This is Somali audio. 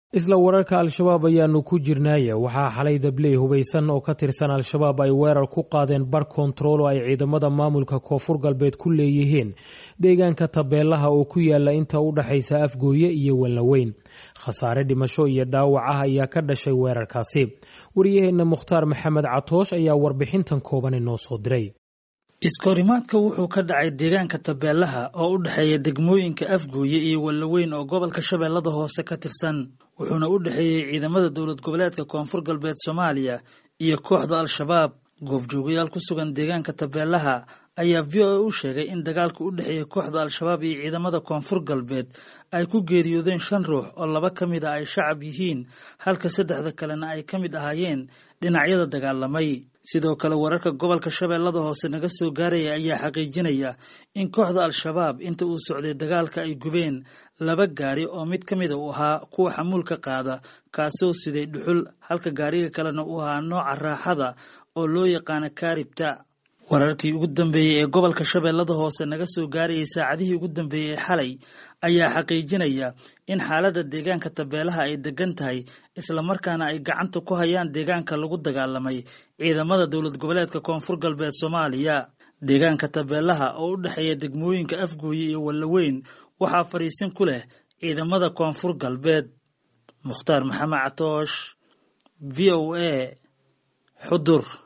isla wararka al-shabaab ayaanu ku jirnaaye waxaa xalay dabley hubaysan oo ka tirsan al-shabaab ay weerar ku qaadeen bar kontarool oo ay ciidamada maamulka koonfur galbeed ku leeyihiin deegaanka tabeelaha oo ku yaala inta u dhaxaysa afgooye iyo wallaweyn khasaare dhimasho iyo dhaawac ah ayaa ka dhashay weerarkaasi wariyaheenna mukhtaar maxamed catoosh ayaa warbixintan kooban inoo soo diray iskahorimaadka wuxuu ka dhacay deegaanka tabeelaha oo u dhexeeya degmooyinka afgooye iyo wallaweyn oo gobolka shabeellada hoose ka tirsan wuxuuna u dhexeeyey ciidamada dowlad goboleedka koonfur galbeed soomaaliya iyo kooxda al-shabaab goobjoogayaal ku sugan deegaanka tabeelaha ayaa v o a u sheegay in dagaalka u dhexeeya kooxda al-shabaab iyo ciidamada koonfur galbeed ay ku geeriyoodeen shan ruux oo laba ka mid a ay shacab yihiin halka saddexda kalena ay ka mid ahaayeen dhinacyada dagaalamay sidoo kale wararka gobolka shabeellada hoose naga soo gaaraya ayaa xaqiijinaya in kooxda al-shabaab inta uu socday dagaalka ay gubeen laba gaari oo mid ka mida uu ahaa kuwa xamuulka qaada kaasoo siday dhuxul halka gaariga kalena uu ahaa nooca raaxada oo loo yaqaana kaaribta wararkii ugu dambeeyey ee gobolka shabeellada hoose naga soo gaarayay saacadihii ugu dambeeyey ee xalay ayaa xaqiijinaya in xaaladda deegaanka tabeelaha ay degan tahay islamarkaana ay gacanta ku hayaan deegaanka lagu dagaalamay ciidamada dowlad goboleedka koonfur galbeed soomaaliya deegaanka tabeelaha oo u dhexeeya degmooyinka afgooye iyo wallaweyn waxaa fadhiisin ku leh ciidamada koonfur galbeed mukhtaar maxamed catoosh v o a xudur